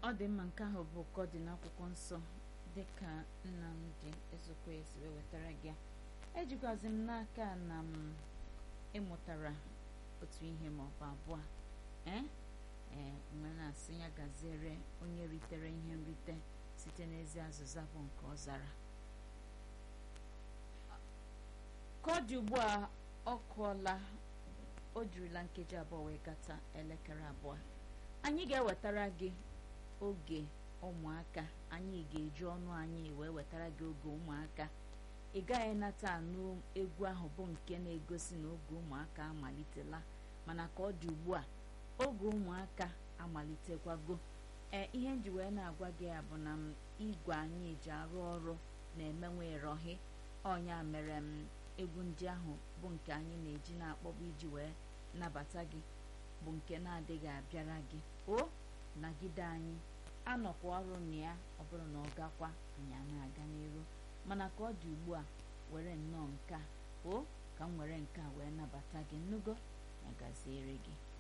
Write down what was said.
ọ dị mma nke ahụ bụ ka ọ dị n'akwụkwọ nsọ dịka nnamdị ezokwe si wee wetara gị ya ejikwazi m n'aka na m ịmụtara otu ihe ma ọ bụ abụọ ee ee mgbe na-asị ya gaziere onye ritere ihe nrite site n'ezi azịza bụ nke ọ zara ka ọ dị ugbu a ọ kụọla o jirila nkeji abụọ wee gata elekere abụọ anyị ga-ewetara gị oge ụmụaka anyị ga-eji ọnụ anyị wee wetara gị oge ụmụaka ị gaghị nata anụ egwu ahụ bụ nke na-egosi na oge ụmụaka amalitela mana ka ọ dị ugbu a oge ụmụaka amalitekwago ee ihe nji wee na-agwa gị ya bụ na m igwe anyị ji arụ ọrụ na-emenwe ịrọhị ọnya mere m egwu ndị ahụ bụ nke anyị na-eji na-akpọbụ iji wee nabata gị bụ nke na-adịghị abịara gị o nagide anyị anọkwa ọrụ na ya ọ bụrụ na ọ gakwa anyị a na-aga n'iru mana ka ọ dị ugbu a were nnọọ nke a o ka m were nke a wee nabata gị nnugo ya gaziere gị